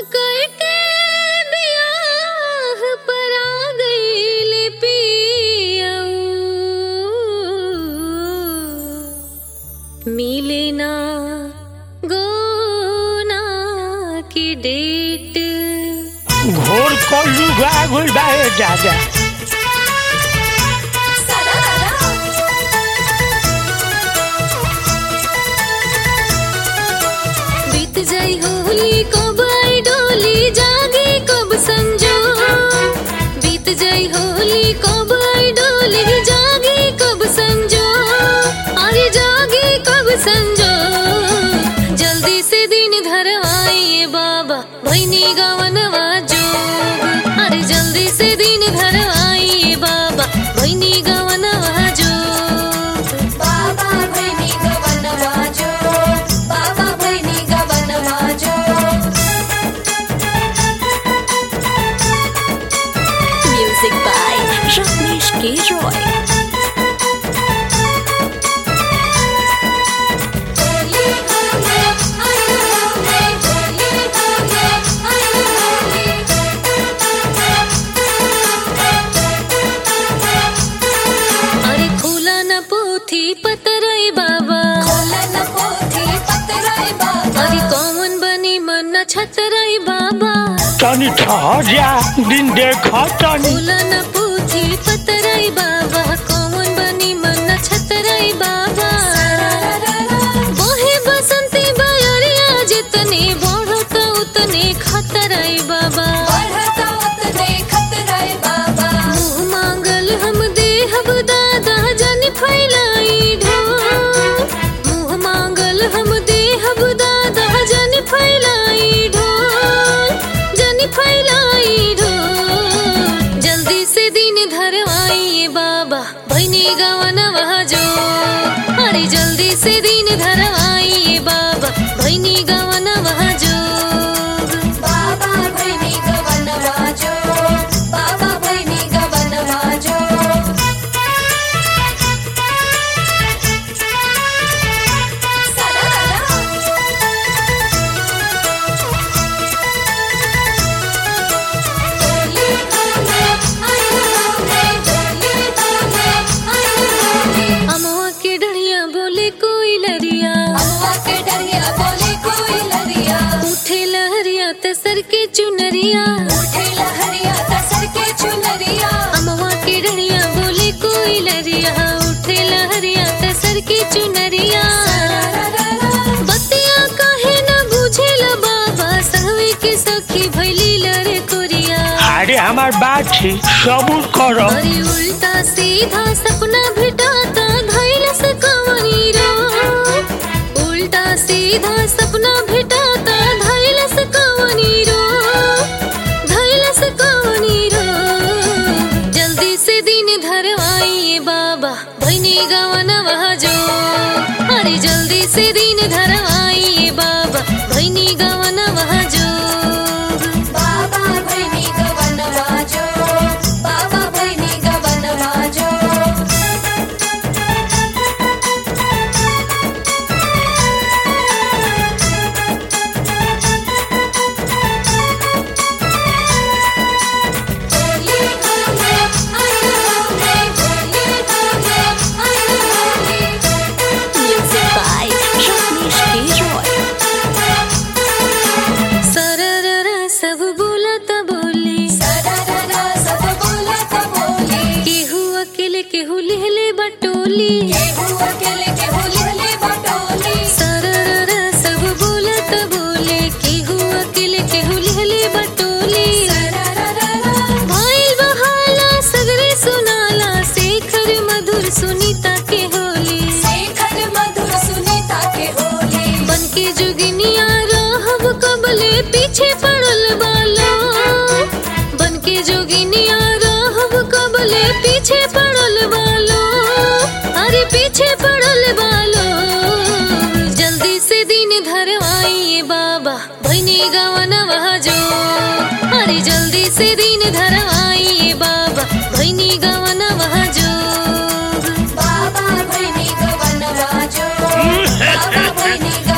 करके बियाह परा गइले पियऊ मिले ना गोना की डेट घोर कलू गागुल बाए दादा बीत जाई होली कब आई डोली जागी कब संजो बीत जाई होली कब आई डोली जागी कब संजो अरे जागी कब संजो जल्दी से दिन धर आइए बाबा भैनी गवनवा जो अरे जल्दी से दिन धर आइए बाबा भैनी गवनवा जो बाबा बहिणी गवन वाजो बाबा बहिणी गवन वाजो Music by Rajneesh K. Roy. Holi होले आई होले होली होले आई अरे खुला न पोथी पतरई बाबा खोलन पोथी पतराई बाबा अरे कौन बनी मन छतरई बाबा तनी ठहर जा दिन देख तनी खुला न पोथी पतरई बाबा कौन बनी मन छतरई बाबा बोहे बसंती बयरिया जितने बढ़त उतने खतरई बाबा बढ़ता उतने खतराई बाबा मुँह मांगल हम देहब दादा जन फैलाई ढो मुँह मांगल हम देहब दादा जन फैलाई ढो जन फैलाई ढो जल्दी से दिन धर आइए बाबा भैनी गवन जो अरे जल्दी से दिन धर आइए बाबा भैनी गवन जो बाबा बहिणी गवन वाजो बाबा बहिणी गवन वाजो होली होले आई होले होली होले आई अमवा के डढ़िया बोले कोई लरिया अम्मा के डरिया बोले कोई लरिया उठे लहरिया तसर के चुनरिया उठे लहरिया तसर के चुनरिया अमवा के डढ़िया बोले कोई लरिया उठे लहरिया तसर के चुनरिया बतिया काहे न बुझेला बाबा सहवे के सखी भैली लरे कोरिया अरे हमार बात थी सबूर करो अरे उल्टा सीधा सपना भेटाता धैल से कवनी रो उल्टा सीधा सपना भेटाता धैल से कवनी रो धैल से कवनी रो जल्दी से दिन धर आइए बाबा भैनी गवन जो अरे जल्दी से दिन धर आइए बाबा भैनी गवन जो बाबा बहिणी गवन वाजो बाबा बहिणी गवन वाजो होली होले आई होले होली होले आई Music by Rajneesh K. Roy. सरररा सब बोलत बोली सरररा सब बोलत बोली केहू अकेले केहू लिहले बटोली केहू अकेले केहू लिहले बटोली सरररा सब बोलत बोले केहू अकेले केहू लिहले बटोली भाइल बहाला सगरे सुनाला शेखर मधुर सुनीता के होली शेखर मधुर सुनीता के होली बनके जोगिनिया रहब कबले पीछे पड़ल बालो बनके जोगिनिया रहब कबले पीछे पड़ल बालो अरे पीछे पड़ल बालो जल्दी से दिन धर आइए बाबा भैनी गवन जो अरे जल्दी से दिन धर आइए बाबा भैनी गवन जो बाबा बहिणी गवन वाजो बाबा बहिणी